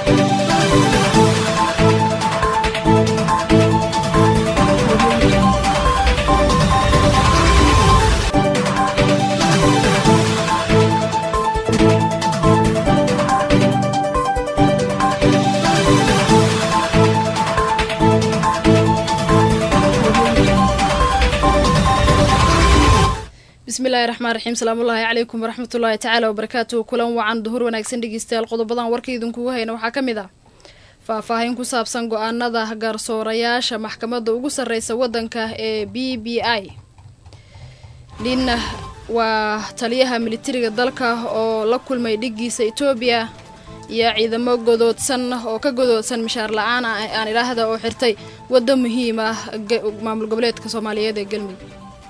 bismillahi raxmaan raxiim salaamullaahi calaykum waraxmatullaahi tacaala wabarakaatuhu kulan wacan duhur wanaagsan dhegeystayaal qodobadan warka idinkugu hayna waxaa ka mid ah faahfaahin ku saabsan go-aanada garsoorayaasha maxkamadda ugu sarreysa waddanka ee b b i nin waa taliyaha militariga dalka oo la kulmay dhigiisa etoobiya iyo ciidamo godoodsan oo ka godoodsan mishaar la-aan aan idhaahda oo xirtay waddo muhiim ah maamul goboleedka soomaaliyeed ee galmudug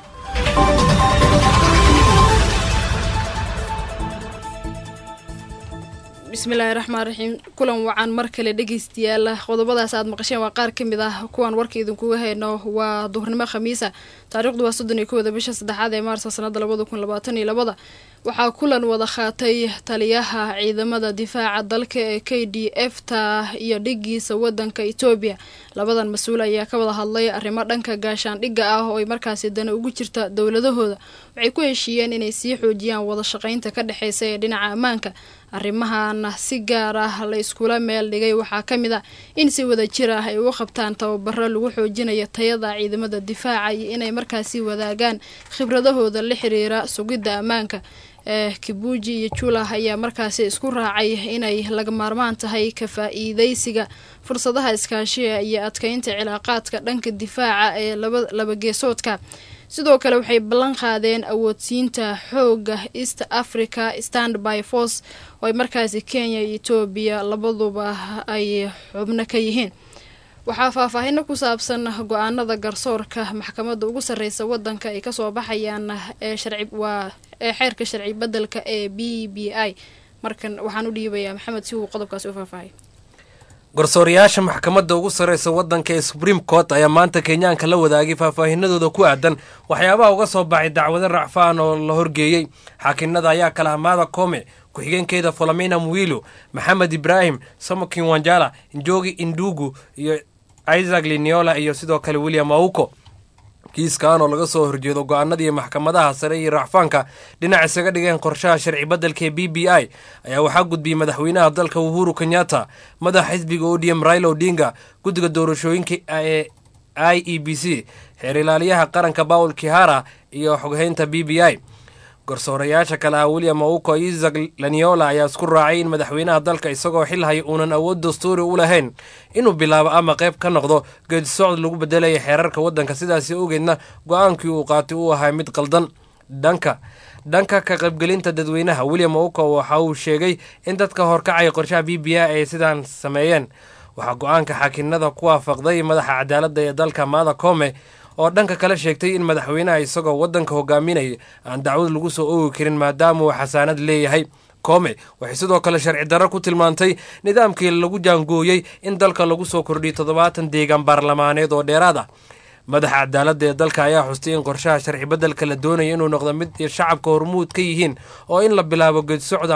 bismillaahi raxmaan raxiim kulan wacan mar kale dhegeystayaal qodobadaas aad maqasheen waa qaar ka mid ah kuwan warka idinkuga hayno waa duhurnimo khamiisa taariikhdu waa soddon iyo kowda bisha saddexaad ee maarsa sanada labada kun labaatan iyo labada waxaa kulan wada qaatay taliyaha ciidamada difaaca dalka ee k d f ta iyo dhigiisa wadanka etoobiya labadan mas-uul ayaa ka wada hadlay arrimo dhanka gaashaandhigga ah oo ay markaasi dana ugu jirta dowladahooda waxay ku heshiiyeen inay sii xoojiyaan wada shaqaynta ka dhexeysa ee dhinaca ammaanka arrimahan si gaar ah la iskula meel dhigay waxaa ka mid ah in si wada jir ah ay uga qabtaan tababaro lagu xoojinayo tayada ciidamada difaaca iyo inay markaasi wadaagaan khibradahooda la xiriira sugidda ammaanka ee kibuuji iyo julah ayaa markaasi isku raacay inay laga maarmaan tahay ka faa-iideysiga fursadaha iskaashiga iyo adkeynta cilaaqaadka dhanka difaaca ee labageesoodka sidoo kale waxay ballan qaadeen awoodsiinta xooga east africa stand by force oo ay markaasi kenya iyo etoobiya labaduba ay xubno ka yihiin waxaa faahfaahino ku saabsan go-aanada garsoorka maxkamadda ugu sarreysa wadanka ay kasoo baxayaan ee sharci waa ee xeerka sharci bedelka ee b b i markan waxaan u dhiibayaa maxamed si uu qodobkaasi u faahfaahay garsoorayaasha maxkamadda ugu sarreysa waddanka ee supreme court ayaa maanta kenyaanka la wadaagay faahfaahinadooda ku aadan waxyaabaha uga soo baxay dacwado racfaan oo la horgeeyey xaakinada ayaa kala hamaada kome ku-xigeenkeeda folomina mwilo maxamed ibraahim samokin wanjala njogi indugu iyo isaac liniola iyo sidoo kale william auko kiiskan oo laga soo horjeedo go-aanadii maxkamadaha sare iyo racfaanka dhinac isaga dhigeen qorshaha sharci beddelka ee b b i ayaa waxaa gudbiyey madaxweynaha dalka uhuru kenyatta madaxa xisbiga odm raila odinga guddiga doorashooyinka ee i e b c xeer ilaaliyaha qaranka pawl kihara iyo xoghaynta b b i garsoorayaasha kale ah william auko isaac laniola ayaa isku raacay in madaxweynaha dalka isagoo xil haya uunan awood dastuuri u lahayn inuu bilaabo ama qayb ka noqdo geedisocod lagu bedelaya xeerarka waddanka sidaasi ogeedna go-aankii uu qaatay uu ahaa mid qaldan dhanka dhanka ka qaybgelinta dadweynaha william auko waxa uu sheegay in dadka horkacaya qorshaha b b i ay sidaan sameeyeen waxaa go-aanka xaakinada ku waafaqday madaxa cadaaladda ee dalka maada kome oo dhanka kale sheegtay in madaxweynaha isagoo waddanka hogaaminaya aan dacwad lagu soo oogi karin maadaama uu xasaanad leeyahay kome waxay sidoo kale sharci darro ku tilmaantay nidaamkii lagu jaangooyey in dalka lagu soo kordhiyay toddobaatan deegaan baarlamaaneed oo dheeraad ah madaxa cadaaladda ee dalka ayaa xustay in qorshaha sharci beddelka la doonaya inuu noqdo mid shacabka hormuud ka yihiin oo in la bilaabo geedsocod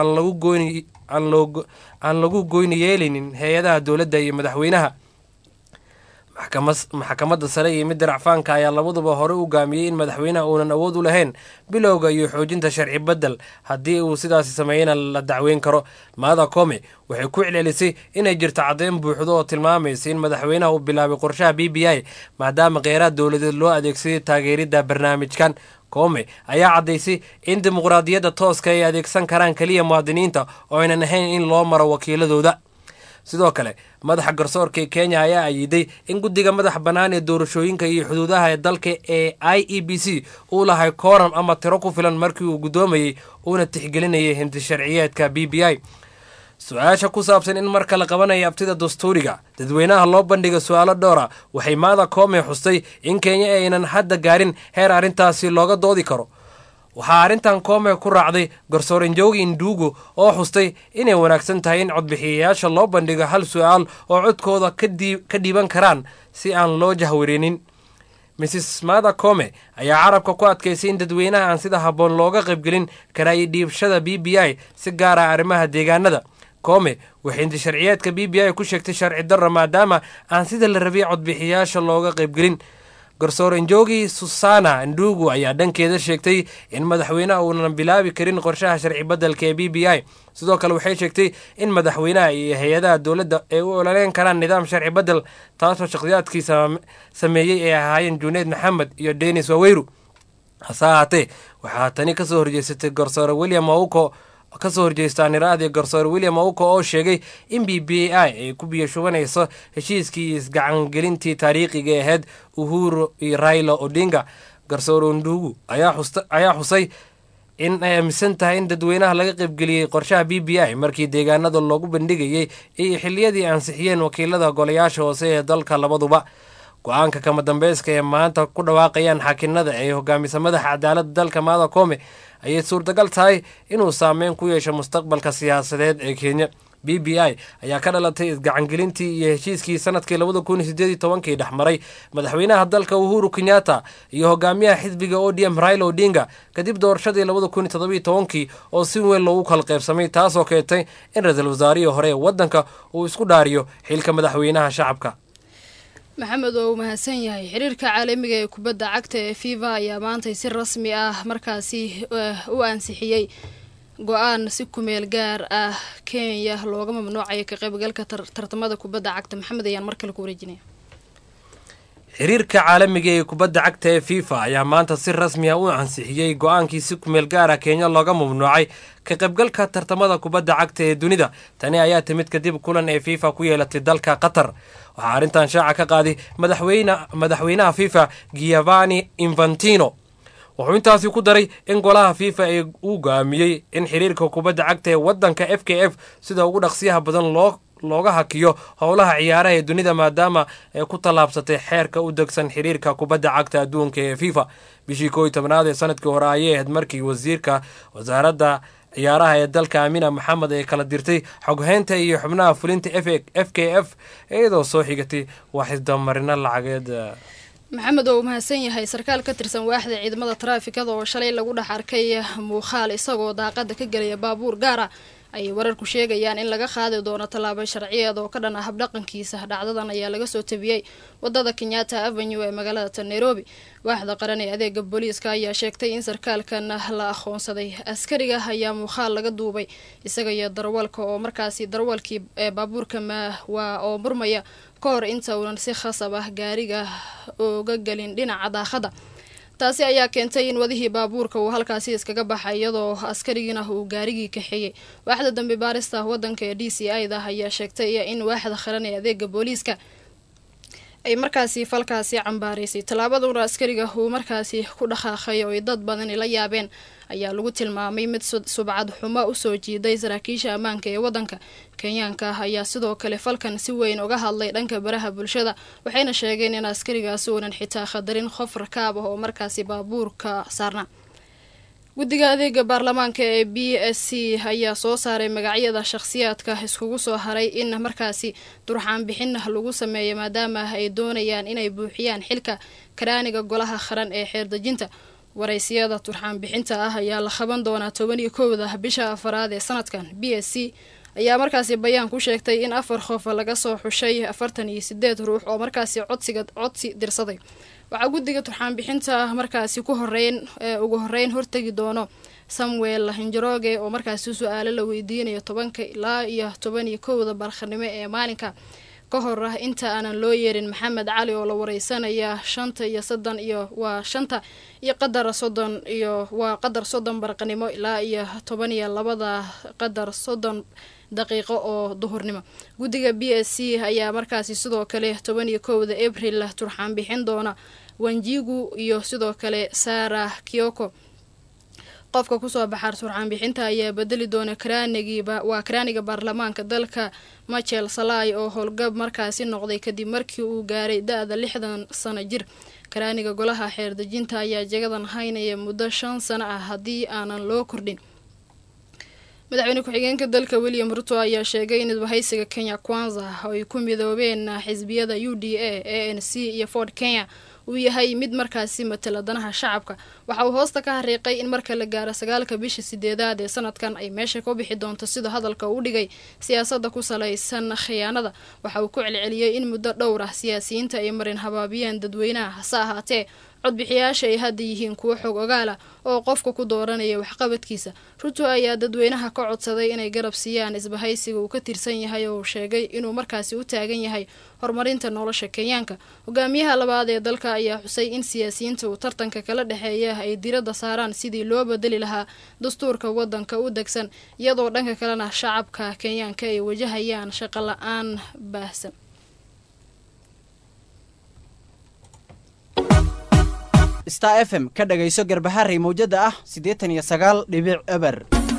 aan lagu goyni yeelinin hay-adaha dowladda iyo madaxweynaha maxkamadda sare iyo midda racfaanka ayaa labaduba hore u gaamiyey in madaxweynaha uunan awood u lahayn bilowga iyo xoojinta sharci bedel haddii uu sidaasi sameeyena la dacweyn karo maada kome waxay ku celcelisay inay jirto caddeyn buuxdo oo tilmaamaysa in madaxweynaha uu bilaabay qorshaha b b i maadaama kheyraad dowladeed loo adeegsaday taageeridda barnaamijkan kome ayaa caddaysay in dimuqraadiyadda tooska ay adeegsan karaan keliya muwaadiniinta oo aynan ahayn in loo maro wakiiladooda sidoo kale madaxa garsoorka ee kenya ayaa ayiday in guddiga madaxa bannaan ee doorashooyinka iyo xuduudaha ee dalka ee i e b c uu lahay kooram ama tiro ku filan markii uu guddoomayey uuna tixgelinayay hinti sharciyeedka b b i su-aasha ku saabsan in marka la qabanaya abtida dastuuriga dadweynaha loo bandhiga su-aalo dhowra waxay maada koome xustay in kenya aynan hadda gaarin heer arrintaasi looga doodi karo waxaa arrintan koome ku raacday garsoore njogi indugu oo xustay inay wanaagsan tahay in codbixiyayaasha loo bandhigo hal su-aal oo codkooda ka dhiiban karaan si aan loo jahwarinin mrs mada come ayaa carabka ku adkaysay in dadweynaha aan sida habboon looga qaybgelin karaayi dhiibshada b b i si gaara arrimaha deegaanada koome waxay inti sharciyeedka b b i ku sheegtay sharci darra maadaama aan sida la rabay codbixiyaasha looga qaybgelin garsoore njogi susana ndugu ayaa dhankeeda sheegtay in madaxweynaha uunan bilaabi karin qorshaha sharci beddelka ee b b i sidoo kale waxay sheegtay in madaxweynaha iyo hay-adaha dowladda ay u ololeyn karaan nidaam sharci beddel taasoo shakhsiyaadkii sameeyey ay ahaayeen juneed maxamed iyo denis waweyru hase ahaatee waxaa tani kasoo horjeysatay garsoore william auko kasoo horjeestaan iraadii garsoore william auko oo sheegay in b b i ay ku biyashubanayso heshiiskii isgacangelintii taariikhiga ahayd uhuru iyo raila odinga garsoore ndugu ayaa xusay in ay aaminsan tahay in dadweynaha laga qaybgeliyey qorshaha b b i markii deegaanada loogu bandhigayey iyo xiliyadii ansixiyeen wakiilada golayaasha hoose ee dalka labaduba go-aanka kama dambeyska ee maanta ku dhawaaqayaan xaakinada ee hogaamisa madaxa cadaaladda dalka maada koome ayay suurtagal tahay inuu saameyn ku yeesho mustaqbalka siyaasadeed ee kenya b b i ayaa ka dhalatay isgacangelintii iyo heshiiskii sanadkii labada kun iyo sideed iyo tobankii dhexmaray madaxweynaha dalka uhuru kenyatta iyo hogaamiyaha xisbiga o d m raila odinga kadib doorashadii labada kun iyo todobiyo tobankii oo si weyn loogu kala qaybsamay taasoo keentay in ra-iisul wasaarihii hore ee waddanka uu isku dhaariyo xilka madaxweynaha shacabka maxamed oo uu mahadsan yahay xiriirka caalamiga ee kubadda cagta ee fifa ayaa maantay si rasmi ah markaasi u ansixiyey go-aan si kumeel gaar ah kenya looga mamnuucayo ka qaybgalka tartamada kubadda cagta maxamed ayaan mar kale ku wareejinaya xiriirka caalamiga ee kubadda cagta ee fifa ayaa maanta si rasmi ah u ansixiyey go-aankii si kumeel gaara kenya looga mamnuucay ka qaybgalka tartamada kubadda cagta ee dunida tani ayaa timid kadib kulan ee fifa ku yeelatay dalka qatar waxaa arrintan shaaca ka qaaday madaxweynaha fifa giovanni infantino wuxuu intaasi ku daray in golaha fifa ee uu go-aamiyey in xiriirka kubadda cagta ee waddanka f k f sida ugu dhaqsiyaha badan loo looga hakiyo howlaha ciyaaraha ee dunida maadaama ay ku tallaabsatay xeerka u degsan xiriirka kubadda cagta adduunka ee fifa bishii koo iyo tobnaad ee sanadkii hore ayay ahayd markii wasiirka wasaaradda ciyaaraha ee dalka amina maxamed ay kala dirtay xoghaynta iyo xubnaha fulinta f k f iyadoo soo xigatay waxisdamarino lacageed maxamed oo uu mahadsan yahay sarkaal ka tirsan waaxda ciidamada taraafikada oo shalay lagu dhex arkay muuqaal isagoo daaqada ka gelaya baabuur gaara ayay wararku sheegayaan in laga qaadi doono tallaabo sharciyeed oo ka dhan ah habdhaqankiisa dhacdadan ayaa laga soo tabiyey wadada kenyatta avenue ee magaalada nairobi waaxda qaran ee adeega booliiska ayaa sheegtay in sarkaalkan la aqoonsaday askariga ayaa muuqaal laga duubay isaga iyo darwalka oo markaasi darwalkii ee baabuurka waa oo murmaya ka hor inta uunan si khasab ah gaariga uga gelin dhinaca daaqada taasi ayaa keentay in wadihii baabuurka uu halkaasi iskaga baxay iyadoo askarigiina uu gaarigii kaxeeyey waaxda dambi baarista wadanka ee d c i da ayaa sheegtay in waaxda qaran ee adeega booliiska ay markaasi falkaasi cambaaraysay tallaabaduna askariga uu markaasi ku dhaqaaqay oo ay dad badani la yaabeen ayaa lagu tilmaamay mid subcad xumo usoo jiiday saraakiisha ammaanka ee wadanka kenyaanka ayaa sidoo kale falkan si weyn uga hadlay dhanka baraha bulshada waxayna sheegeen in askarigaasi uunan xitaa khadarin qof rakaab ah oo markaasi baabuurka saarna guddiga adeega baarlamaanka ee b s c ayaa soo saaray magacyada shakhsiyaadka iskugu soo haray in markaasi durxaan bixin lagu sameeyo maadaama ay doonayaan inay buuxiyaan xilka karaaniga golaha qaran ee xeerdejinta waraysiyada turxaan bixinta ah ayaa la qaban doonaa toban iyo kowda bisha afaraad ee sanadkan b s c ayaa markaasi bayaan ku sheegtay in afar qof laga soo xushay afartan iyo sideed ruux oo markaasi codsiga codsi dirsaday waxaa guddiga turxaan bixinta markaasi ku horeyn ugu horeyn hortegi doono samuel hinjaroge oo markaasi su-aalo la weydiinayo tobanka ilaa iyo toban iyo kowda barkhanimo ee maalinka ka hor ah inta aanan loo yeerin maxamed cali oo la wareysanaya shanta iyo soddon iyo waa shanta iyo qadar soddon iyo waa qadar soddon barqanimo ilaa iyo toban iyo labada qadar soddon daqiiqo oo duhurnimo guddiga b s c ayaa markaasi sidoo kale toban iyo kowda abril turxaan bixin doona wanjigu iyo sidoo kale sara kioko qofka kusoo baxaar turxaan bixinta ayaa bedeli doona karaanigiiba waa karaaniga baarlamaanka dalka machel salai oo howlgab markaasi noqday kadib markii uu gaaray da-da lixdan sano jir karaaniga golaha xeerdejinta ayaa jagadan haynaya muddo shan sano ah haddii aanan loo kordhin madaxweyne ku-xigeenka dalka william ruto ayaa sheegay in isbahaysiga kenya kwanza oo ay ku midoobeen xisbiyada u d a a n c iyo ford kenya uu yahay mid markaasi matala danaha shacabka waxa uu hoosta ka hariiqay in marka la gaaro sagaalka bisha sideedaad ee sanadkan ay meesha ka bixi doonto sida hadalka uu dhigay siyaasadda ku salaysan khiyaanada waxa uu ku celceliyey in muddo dhowr ah siyaasiyiinta ay marin habaabiyeen dadweynaha hase ahaatee codbixiyaasha ay hadda yihiin kuwo xog ogaal ah oo qofka ku dooranaya waxqabadkiisa ruto ayaa dadweynaha ka codsaday inay garab siiyaan isbahaysiga uu ka tirsan yahay oo uu sheegay inuu markaasi u taagan yahay horumarinta nolosha kenyaanka hogaamiyaha labaad ee dalka ayaa xusay in siyaasiyiinta uu tartanka kala dhexeeya ay diradda saaraan sidii loo bedeli lahaa dastuurka wadanka u degsan iyadoo dhanka kalena shacabka kenyaanka ay wajahayaan shaqo la-aan baahsan star f m ka dhagayso garbaharey mawjada ah siddeetan iyo sagaal dhibic eber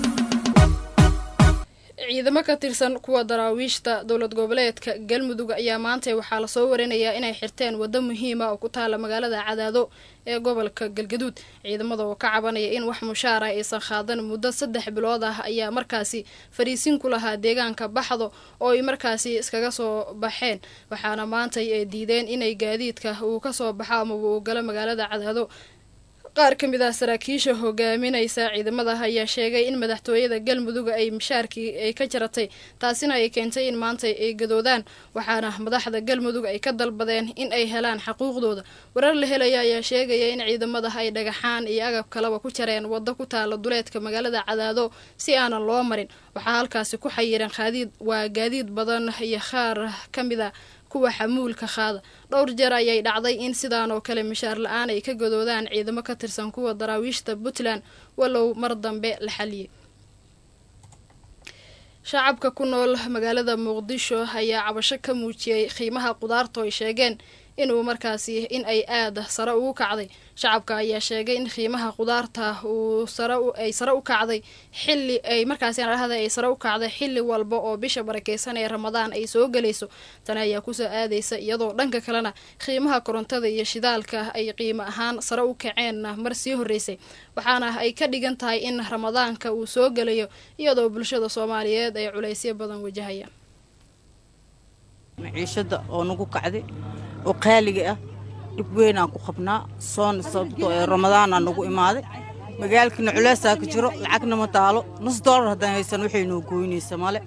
ciidamo ka tirsan kuwa daraawiishta dowlad goboleedka galmudug ayaa maanta waxaa lasoo warinayaa inay xirteen waddo muhiima oo ku taala magaalada cadaado ee gobolka galgaduud ciidamada oo ka cabanaya in wax mushaara aysan qaadan muddo saddex bilood ah ayaa markaasi fariisin ku lahaa deegaanka baxdo oo ay markaasi iskaga soo baxeen waxaana maantay ay diideen inay gaadiidka uu kasoo baxo amaba uu galo magaalada cadaado qaar ka mid ah saraakiisha hogaaminaysa ciidamada ayaa sheegay in madaxtooyada galmudug ay mishaarkii ay ka jaratay taasina ay keentay in maanta ay gadoodaan waxaana madaxda galmudug ay ka dalbadeen in ay helaan xaquuqdooda warar la helaya ayaa sheegaya in ciidamada ay dhagaxaan iyo agab kaleba ku jareen waddo ku taala duleedka magaalada cadaado si aanan loo marin waxaa halkaasi ku xayiran qaadiid waa gaadiid badan iyo qaar ka mid a kuwa xamuulka qaada dhowr jeer ayay dhacday in sidaan oo kale mishaar la-aan ay ka gadoodaan ciidamo ka tirsan kuwa daraawiishta puntland walow mar dambe la xaliyey shacabka ku nool magaalada muqdisho ayaa cabasho ka muujiyey qiimaha qudaarta ay sheegeen inuu markaasi in ay aada sare ugu kacday shacabka ayaa sheegay in qiimaha qudaarta uu sare ay sare u kacday xilli ay markaasi dhahda ay sare u kacday xilli walba oo bisha barakeysan ee ramadaan ay soo gelayso tani ayaa kusoo aadaysa iyadoo dhanka kalena qiimaha korontada iyo shidaalka ay qiimo ahaan sare u kaceen mar sii horeysay waxaana ay ka dhigan tahay in ramadaanka uu soo gelayo iyadoo bulshada soomaaliyeed ay culaysyo badan wajahayaan maciishada oo nagu kacday oo qaaliga ah dhib weynaan ku qabnaa soona sababtoo ee ramadaanaa nagu imaaday magaalkana culeysaa ka jiro lacagna ma taalo nus doolar haddaan haysan waxay noo gooynaysa male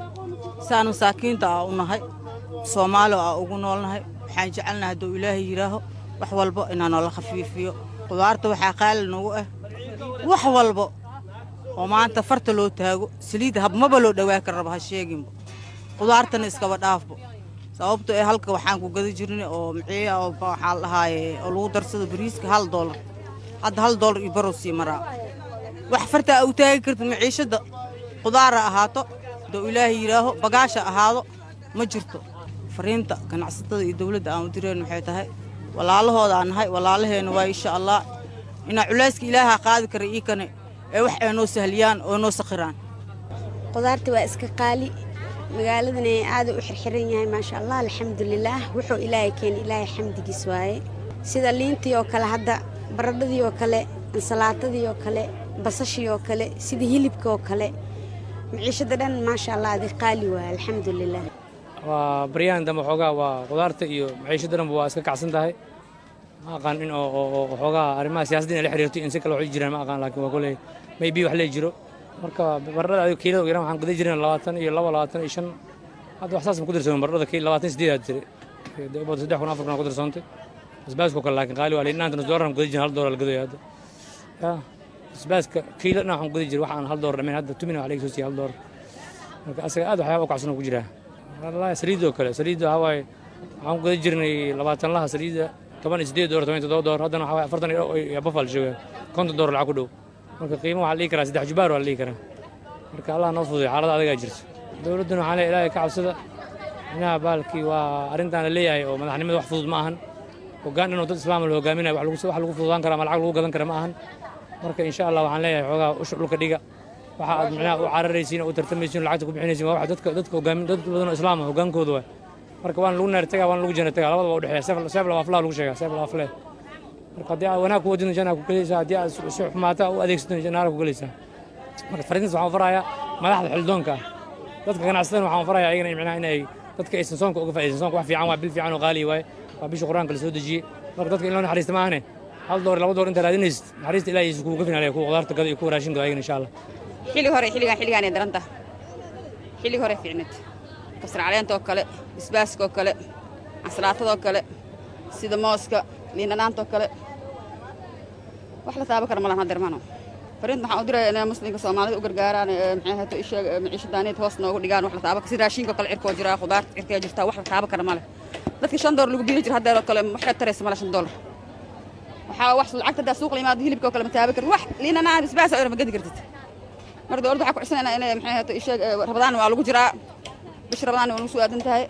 saan masaakiinta aa u nahay soomaali aa ugu noolnahay waxaan jecelnahay hadduu ilaahay yidhaaho wax walba inaa noola khafiifiyo qudaarta waxaa qaali nagu ah wax walba oo maanta farta loo taago saliidda habmaba loo dhawaa kar raba ha sheeginba qudaartana iskaba dhaafbo sababto ee halka waxaan ku gada jirna oo maciya oo waxaa la dhahaaye oo lagu darsado bariiska hal doolar hadda hal doolar iyo barow sii maraa wax fartaa u taagi karta maciishadda qudaara ahaato doo ilaahay yidhaaho bagaasha ahaado ma jirto fariinta ganacsatada iyo dawladda aan u direen waxay tahay walaalahooda aan nahay walaalaheenna waa insha allah inaa culayska ilaaha qaadi kara ii kane ee wax ay noo sahliyaan oo noo sakhiraan qudaarta waa iska qaali magaaladana aada u xirxiran yahay maasha allah alxamdulilaah wuxuu ilaahay keenay ilaahay xamdigiis waaye sida liintii oo kale hadda baradhadii oo kale ansalaatadii oo kale basashii oo kale sida hilibka oo kale maciishada dhan maasha allah adi qaali waaye alxamdulilah waa baryahan dambe xoogaa waa qudaarta iyo maciishada dhanba waa iska kacsan tahay ma aqaan in oo xoogaa arrimaha siyaasadda inay la xiriirto in si kale waxay jiraan ma aqaan laakiin waa koley maybe wax lee jiro marka baradhada adigo kiilada ugu yaraan waxaan guda jireen labaatan iyo laba labaatan iyo shan hadda wax saas ma ku dirsoon baradhada kiil labaatan sideed aad tiri bada saddex kun afar kun ku dirsoontay basbaaska kale laakiin qaali waa liinaanta nus doolar aan guda jirin hal doolar la gadaya hadda ya basbaaska kiilo dhan waxaan guda jirin waxaan hal doolar dhamayn hadda tumina wax laga soo siiyay hal doolar marka asaga aad waxyaaba u kacsan oo ku jiraa wallahi saliidda oo kale saliidda waxaa waaye waxaan guda jirnay labaatan laha saliidda toban iyo sideed doolar toban iyo toddoba doolar haddana waxaa waaye afartan iyo bafal jooga konton doolar lacag ku dhow marka qiimo waxaa la dhihi karaa saddex jubaar waa la dhihi karaa marka allah noo fududay xaalada adagaa jirto dowladduna waxaa leeyahay ilaahay ka cabsada inaha baalkii waa arrintaan la leeyahay oo madaxnimada wax fudud ma ahan hoggaan inuu dad islaama la hogaaminayo wax lagu fududaan kara ama lacag lagu gadan kara ma ahan marka insha allah waxaan leeyahay xoogaa usha dhulka dhiga waxa aad micnaha u cararaysiin oo u tartamaysiin lacagta ku bixinaysiin waa wax dadka dadka hogaamin dad badan oo islaam ah hoggaankooda waay marka waan lagu naar tagaa waan lagu jana tagaa labadaba u dhexeeya seef laba aflaa lagu sheegaa seef laba aflee marka haddii aad wanaag ku wadidna janaa ku gelaysaa haddii aad si xumaata u adeegsatona janaara ku gelaysaa marka fariintaas waxaan farayaa madaxda xildoonka ah dadka ganacsatada waxaan farayaa ayagana micnaha inay dadka aysan soonka uga faa'iidaysan soonka wax fiican waa bil fiican oo qaali waaye waa bisha qur-aanka la soo dejiyey marka dadka in loo naxariista ma ahane hal door laba door inta raadinaysid naxariista ilaahiisa kuuga finaalaya kuwa qudaarta gada iyo kuwa raashin gada ayagana insha allah xilli hore xilligan xilligaanay daranta xilli hore fiicnid kabsar caleenta oo kale bisbaaska oo kale casalaatada oo kale sida mooska liindhanaanta oo kale wax la taaban kara malahan hadeermano fariinta waxaan u diraya inay muslimka soomaalida u gargaaraan ee maxay ahaato isheeg maciishadaaneed hoos noogu dhigaan wax la taaban kara si raashinka oo kale cirkoo jiraa khudaarta cirkee jirtaa wax la taaban kara male dadka shan doolar lagu biili jira haddeer oo kale waxay taraysa male shan doolar waxaa wax lacagta haddaa suuq la yimaado hilibka oo kale ma taaban karin wax liindhanaan bisbaasa oo ma gedi kartid marka dowladda waxaa ku codsanayna inay maxay ahaato isheeg rabadaan waa lagu jiraa bish rabadaan waa nagu soo aadan tahay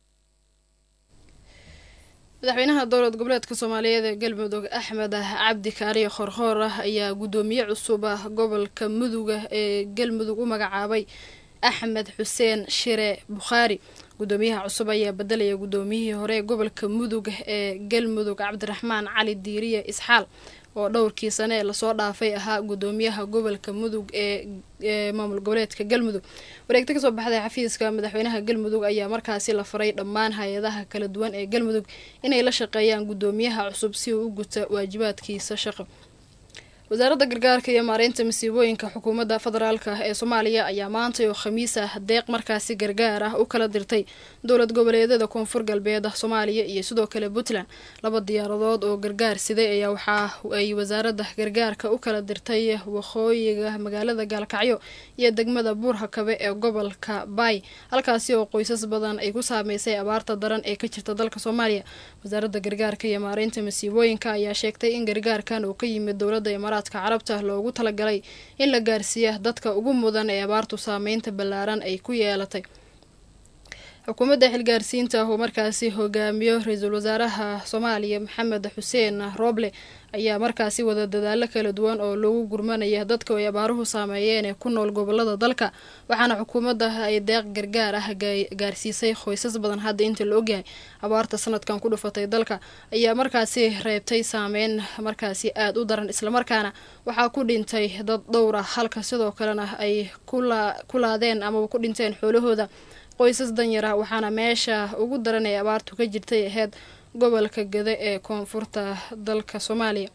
madaxweynaha dowlad goboleedka soomaaliyeed ee galmudug axmed cabdi kaariyo khorkhoor ah ayaa guddoomiye cusub ah gobolka muduga ee galmudug u magacaabay axmed xuseen shire bukhaari guddoomiyaha cusub ayaa bedelaya guddoomiyihii hore ee gobolka mudug ee galmudug cabdiraxmaan cali diiriye isxaal oo dhowrkii sane ee lasoo dhaafay ahaa guddoomiyaha gobolka mudug ee maamul goboleedka galmudug wareegta kasoo baxday xafiiska madaxweynaha galmudug ayaa markaasi la faray dhammaan hay-adaha kala duwan ee galmudug inay la shaqeeyaan guddoomiyaha cusub si uu u guta waajibaadkiisa shaqo wasaaradda gargaarka iyo maareynta masiibooyinka xukuumadda federaalk ee soomaaliya ayaa maantay oo khamiis ah deeq markaasi gargaar ah u kala dirtay dowlad goboleedyada koonfur galbeed soomaaliya iyo sidoo kale puntland laba diyaaradood oo gargaar siday ayaa waxa ay wasaaradda gargaarka u kala dirtay waqooyiga magaalada gaalkacyo iyo degmada buurhakabe ee gobolka baay halkaasi oo qoysas badan ay ku saameysay abaarta daran ee ka jirta dalka soomaaliya wasaaradda gargaarka iyo maareynta masiibooyinka ayaa sheegtay in gargaarkan uu ka yimid dowladda imaaraadka carabta loogu talagalay in la gaarsiiya dadka ugu mudan ee abaartu saameynta ballaaran ay ku yeelatay xukuumadda xilgaarsiinta uu markaasi hogaamiyo ra-iisul wasaaraha soomaaliya maxamed xuseen rooble ayaa markaasi wada dadaalo kala duwan oo lagu gurmanaya dadka ay abaaruhu saameeyeen ee ku nool gobolada dalka waxaana xukuumadda ay deeq gargaar ah gaarsiisay qoysas badan hadda inta la ogyahay abaarta sanadkan ku dhufatay dalka ayaa markaasi reebtay saameyn markaasi aada u daran islamarkaana waxaa ku dhintay dad dhowr ah halka sidoo kalena ay ku laadeen amaba ku dhinteen xoolahooda qoysas danyara waxaana meesha ugu daran ee abaartu ka jirtay ahayd gobolka gada ee koonfurta dalka soomaaliya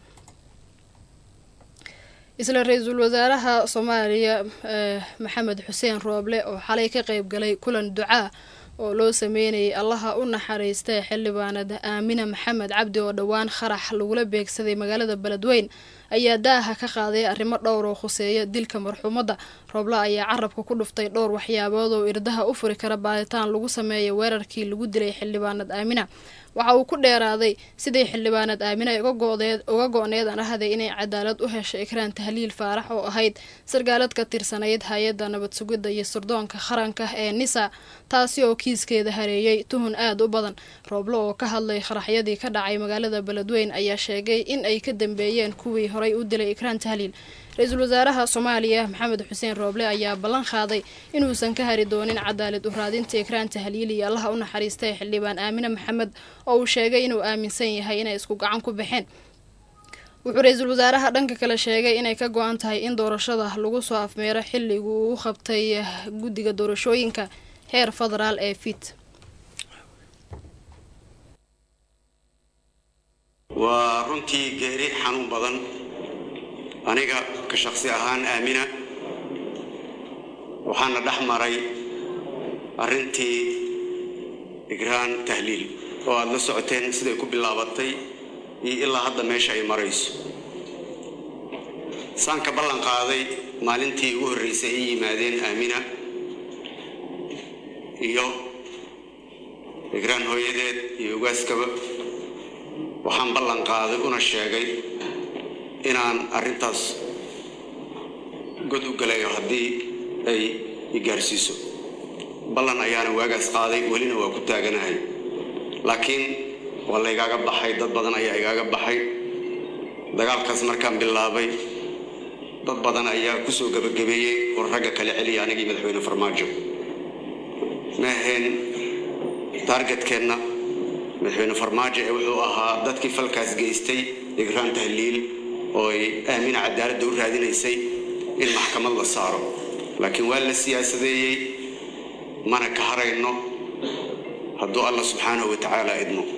isla ra-iisul wasaaraha soomaaliya maxamed xuseen rooble oo xalay ka qeyb galay kulan ducaa oo loo sameynayay allaha u naxariista xildhibaanad aamina maxamed cabdi oo dhowaan kharax lagula beegsaday magaalada beledweyn ayaa daaha ka qaaday arrimo dhowr oo khuseeya dilka marxuumadda rooble ayaa carabka ku dhuftay dhowr waxyaabood oo irdaha u furi kara baaritaan lagu sameeya weerarkii lagu dilay xildhibaanad aamina waxa uu ku dheeraaday sidii xildhibaanad aamina uga go-need aan ahaday inay cadaalad u hesho ikraan tahliil faarax oo ahayd sargaalad ka tirsanayd hay-adda nabad sugidda iyo sirdoonka qaranka ee nisa taasi oo kiiskeeda hareeyey tuhun aada u badan rooble oo ka hadlay qaraxyadii ka dhacay magaalada beledweyn ayaa sheegay in ay ka dambeeyeen kuwii horay u dilay ikraan tahliil ra-iisul wasaaraha soomaaliya maxamed xuseen rooble ayaa ballan qaaday inuusan ka hari doonin cadaalad u raadinta ikraan tahliil iyo allaha u naxariista ee xildhibaan aamine maxamed oo uu sheegay inuu aaminsan yahay inay isku gacan ku baxeen wuxuu ra-iisul wasaaraha dhanka kale sheegay inay ka go-an tahay in doorashada lagu soo afmeero xilligu uu u qabtay guddiga doorashooyinka heer federaal ee fit waa runtii geeri xanuun badan aniga ka shaksi ahaan aamina waxaana dhex maray arrintii igraan tahliil oo aad la socoteen siday ku bilaabatay iyo ilaa hadda meesha ay marayso saan ka ballan qaaday maalintii ugu horraysay ay yimaadeen aamina iyo igraan hooyadeed iyo ugaaskaba waxaan ballan qaaday una sheegay inaan arrintaas god u galayo haddii ay i gaarsiiso ballan ayaana waagaas qaaday welina waa ku taaganahay laakiin waa laygaaga baxay dad badan ayaa igaaga baxay dagaalkaas markaan bilaabay dad badan ayaa ku soo gebagabeeyey oo ragga kale celiya anigii madaxweyne farmaajo ma ahayn taargetkeenna madaxweyne farmaajo ee wuxuu ahaa dadkii falkaas geystay igraan tahliil oo ay aamina cadaaladda u raadinaysay in maxkamad la saaro laakiin waa la siyaasadeeyey mana ka harayno hadduu allah subxaanahu wa tacaala idmo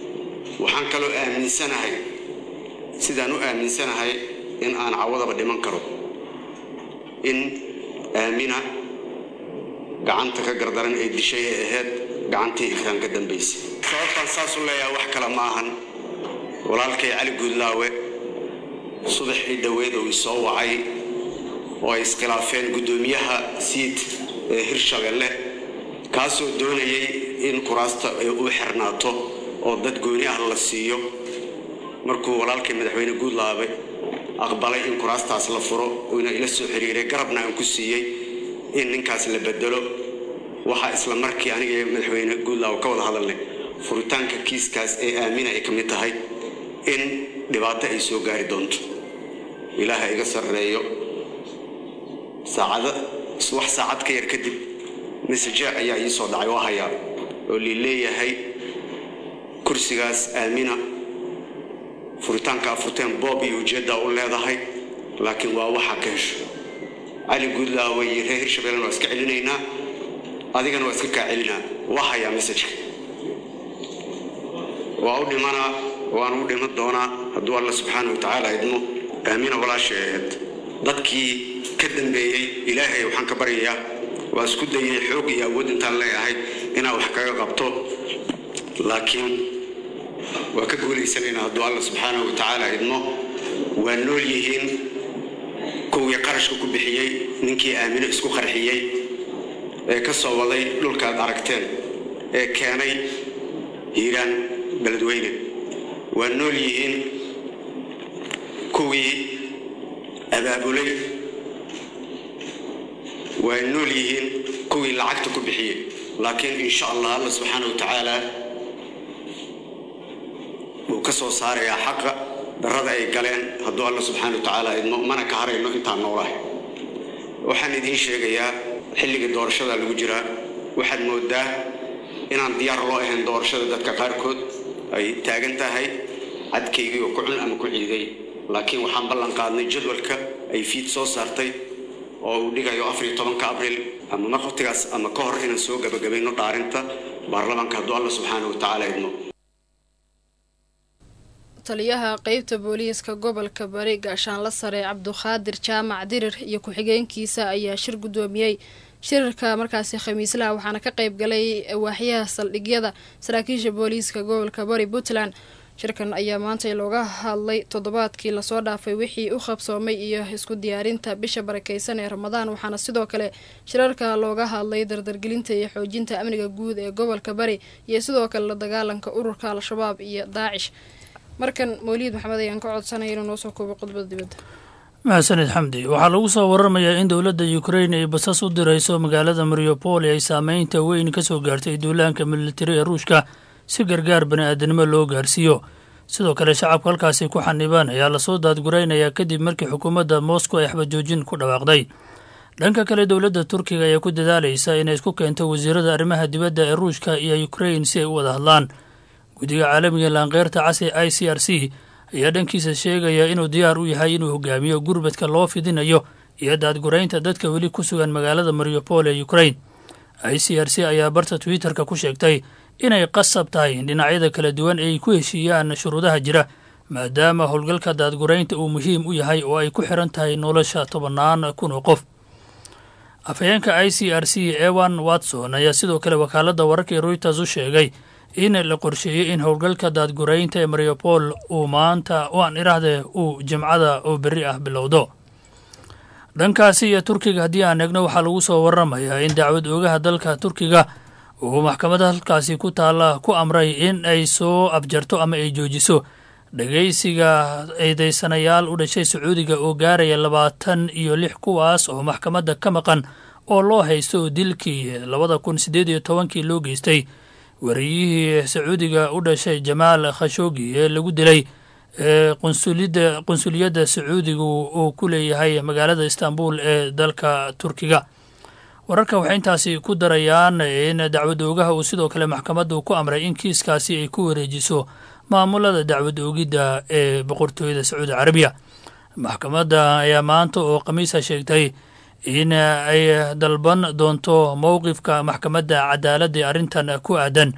waxaan kaloo aaminsanahay sidaan u aaminsanahay in aan cawadaba dhiman karo in aamina gacanta ka gardaran ee dishay ee ahayd gacantii ikraan ka dambaysay sababtaan saas u leeyahay wax kale ma ahan walaalkay cali guudlaawe subaxii dhoweed uu isoo wacay oo ay iskhilaafeen guddoomiyaha siid ee hirshabelle kaasoo doonayay in kuraasta ay u xirnaato oo dad gooni ah la siiyo markuu walaalkay madaxweyne guudlaabe aqbalay in kuraastaas la furo uuna ila soo xiriiray garabna aan ku siiyey in ninkaas la bedelo waxaa isla markii aniga iyo madaxweyne guudlaawe ka wada hadalnay furitaanka kiiskaas ee aamina ay ka mid tahay in dhibaato ay soo gaari doonto ilaaha iga sarreeyo saacada wax saacad ka yar kadib mesaje ayaa ii soo dhacay oo hayaa oo lii leeyahay kursigaas aamina furitaanka afurteen boob iyo ujeeddaa u leedahay laakiin waa waxaa ka hesho cali guudlaawe iyo reer hirshabellena waa iska celinaynaa adigana waa iska kaa celinaa waa hayaa mesajka waa u dhimanaa waan u dhiman doonaa hadduu alla subxaana wa tacaala idmo aamina walaashay ahayd dadkii ka dambeeyey ilaahay waxaan ka baryayaa waa isku dayay xoog iyo awood intaan leeyahay inaan wax kaga qabto laakiin waa ka guulaysanaynaa hadduu alla subxaana wa tacaala idmo waa nool yihiin kuwii qarashka ku bixiyey ninkii aamino isku qarxiyey ee ka soo waday dhulkaad aragteen ee keenay hiiraan beledweyne waa nool yihiin kuwii abaabulay waa nool yihiin kuwii lacagta ku bixiyey laakiin insha allah alla subxaana wa tacaala wuu ka soo saarayaa xaqa darrada ay galeen hadduu alla subxaana wa tacaala idmo mana ka harayno intaan noolahay waxaan idiin sheegayaa xilligii doorashada lagu jiraa waxaad moodaa inaan diyaar loo ahayn doorashada dadka qaarkood ay taagan tahay cadkaygii oo ku cun ama ku ciiday laakiin waxaan ballan qaadnay jadwalka ay fiid soo saartay oo uu dhigayo afar iyo tobanka abriil ama maqtigaas ama ka hor inaan soo gabagabayno dhaarinta baarlamaanka hadduu alla subxaana wa tacaala idmo taliyaha qeybta booliiska gobolka bari gaashaanla sare cabduqaadir jaamac dirir iyo ku-xigeenkiisa ayaa shir guddoomiyey shirarka markaasi khamiislaha waxaana ka qeyb galay waaxyaha saldhigyada saraakiisha booliiska gobolka bari puntland shirkan ayaa maanta looga hadlay toddobaadkii lasoo dhaafay wixii u qabsoomay iyo isku diyaarinta bisha barakeysan ee ramadaan waxaana sidoo kale shirarka looga hadlay dardargelinta iyo xoojinta amniga guud ee gobolka bari iyo sidoo kale la dagaalanka ururka al-shabaab iyo daacish markan mawliid maxamed ayaan ka codsanaya inuu noo soo koobo qodbada dibadda maxasanid xamdi waxaa lagu soo waramayaa in dowladda ukrain ay basas u dirayso magaalada mariupoli ay saameynta weyn ka soo gaartay duulaanka militari ee ruushka si gargaar bani-aadanimo loo gaarsiiyo sidoo kale shacabka halkaasi ku xanibaan ayaa lasoo daadguraynayaa kadib markii xukuumadda moscow ay xabajoojin ku dhawaaqday dhanka kale dowladda turkiga ayaa ku dadaalaysa inay isku keento wasiirada arrimaha dibadda ee ruushka iyo ukrain si ay u wada hadlaan guddiga caalamiga laanqeyrta casi i c r c ayaa dhankiisa sheegaya inuu diyaar u yahay inuu hogaamiyo gurbadka loo fidinayo iyo daadguraynta dadka weli ku sugan magaalada mariupol ee ukrain i c r c ayaa barta twitter-ka ku sheegtay inay qasab tahay dhinacyada kala duwan ay ku heshiiyaan shuruudaha jira maadaama howlgalka daadguraynta uu muhiim u yahay oo ay ku xiran tahay nolosha tobannaan kun oo qof afhayeenka i c r c ewan watson ayaa sidoo kale wakaaladda wararka ee reuters u sheegay in la qorsheeyey in howlgalka daadguraynta ee mariupol uu maanta aan iraahde uu jimcada oo berri ah bilowdo dhankaasi iyo turkiga haddii aan eegno waxaa lagu soo waramayaa in dacwad oogaha dalka turkiga uu maxkamadda halkaasi ku taalla ku amray in ay soo abjarto ama ay joojiso dhegaysiga eedeysanayaal u dhashay sacuudiga oo gaaraya labaatan iyo lix kuwaas oo maxkamadda ka maqan oo loo haysto dilkii labada kun siddeed iyo tobankii loo geystay wariyihii sacuudiga u dhashay jamaal khashoogi ee lagu dilay ee qunsulida qunsuliyadda sacuudigu uu ku leeyahay magaalada istanbul ee dalka turkiga wararka waxay intaasi ku darayaan in dacwad oogaha uu sidoo kale maxkamaddu ku amray in kiiskaasi ay ku wareejiso maamulada dacwad oogidda ee boqortooyada sacuudi carabiya maxkamadda ayaa maanta oo khamiisa sheegtay in ay dalban doonto mowqifka maxkamadda cadaaladda ee arrintan ku aadan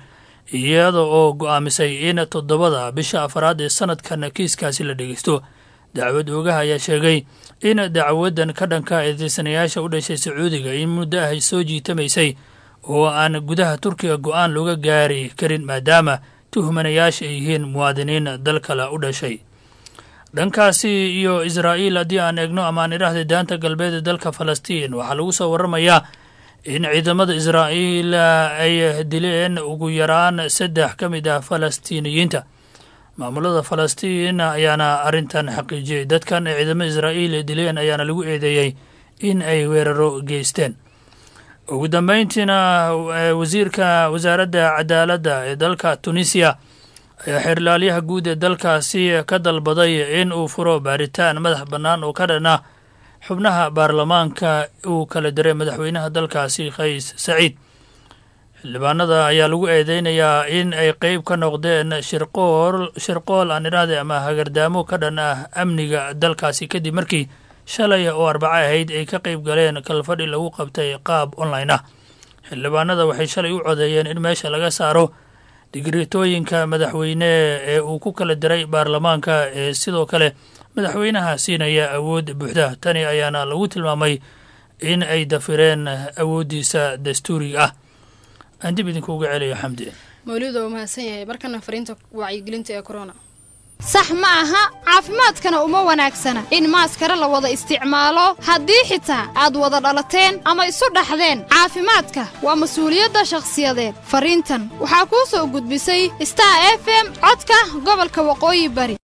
iyada oo go'aamisay in toddobada bisha afaraad ee sanadkan kiiskaasi la dhegeysto dacwad oogaha ayaa sheegay in dacwadan ka dhanka eedeysanayaasha u dhashay sacuudiga in muddo ah ay soo jiitamaysay oo aan gudaha turkiga go'aan looga gaari karin maadaama tuhmanayaasha ay yihiin muwaadiniin dal kale u dhashay dhankaasi iyo israa'iil haddii aan eegno ama aan idhaahday daanta galbeed ee dalka falastiin waxaa lagu soo warramayaa in ciidamada israa'iil ay dileen ugu yaraan saddex ka mid ah falastiiniyiinta maamulada falastiin ayaana arrintan xaqiijiyey dadkan ay ciidamada israa'iil dileen ayaana lagu eedeeyey in ay weeraro geysteen ugu dambeyntiina wasiirka wasaaradda cadaaladda ee dalka tunisiya ayaa xeerlaaliyaha guud ee dalkaasi ka dalbaday in uu furo baaritaan madax bannaan oo ka dhan ah xubnaha baarlamaanka uu kala diray madaxweynaha dalkaasi kays saciid xildhibaanada ayaa lagu eedeynayaa in ay qeyb ka noqdeen shirqool shirqool aan idhaahday ama hagardaamo ka dhan ah amniga dalkaasi kadib markii shalay oo arbaco ahayd ay ka qeyb galeen kalfadhi lagu qabtay qaab online ah xildhibaanada waxay shalay u codeeyeen in meesha laga saaro digritooyinka madaxweyne ee uu ku kala diray baarlamaanka ee sidoo kale madaxweynaha siinaya awood buuxda tani ayaana lagu tilmaamay in ay dafireen awooddiisa dastuuriga ah aan dib idinkuuga celiyo xamdi mawliid waa mahadsan yahay markana fariinta wacyigelinta ee corona sax ma aha caafimaadkana uma wanaagsana in maaskara la wada isticmaalo haddii xitaa aad wada dhalateen ama isu dhaxdeen caafimaadka waa mas-uuliyadda shakhsiyadeed fariintan waxaa kuu soo gudbisay star f m codka gobolka waqooyi bari